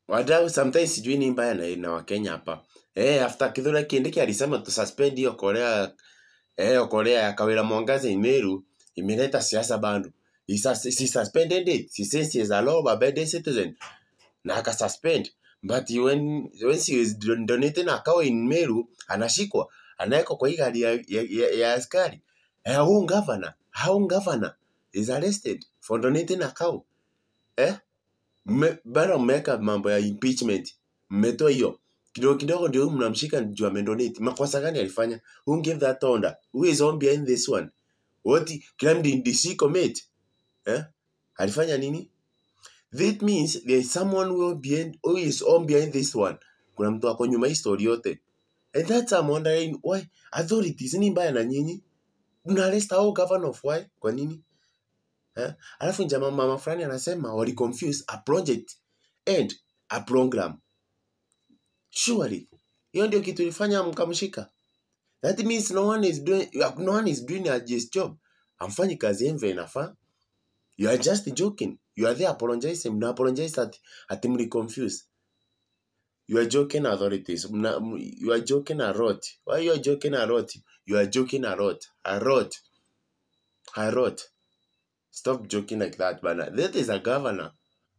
wadau sometimes sijui ni mbaya na, na wakenya hapa eh after Kithure Kindiki alisema tu suspend hiyo Korea eh Korea ya Kawira Mwangaza Imeru imeleta siasa bado he, sus he suspended it he says he is a law abiding citizen na aka suspend but when when she is don- donating a cow in Meru anashikwa anawekwa kwa hii gari ya, ya, ya, ya askari eh huu governor how governor is arrested for donating a cow eh Mme- bado mmeweka mambo ya impeachment mmetoa hiyo kidogo kidogo ndio huyu mnamshika juu amedonate makosa gani alifanya who gave that order who is on behind this one what crime did DC commit eh alifanya nini that means there is someone who, behind, who is on behind this one kuna mtu ako nyuma hii story yote and that's I'm wondering why authorities ni mbaya na nyinyi mna arrest au governor of why kwa nini eh? alafu jamaa mama fulani anasema wali confuse a project and a program surely hiyo ndio kitu ilifanya mkamshika that means no one is doing no one is doing a just job amfanyi kazi yenu vile inafaa you are just joking you are there apologizing mna apologize at ati mli confuse you are joking authorities mna, m- you are joking a lot why you are joking a lot you are joking a lot a lot a lot stop joking like that bana that is a governor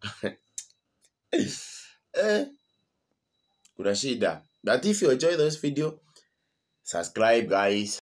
eh kuna shida but if you enjoy this video subscribe guys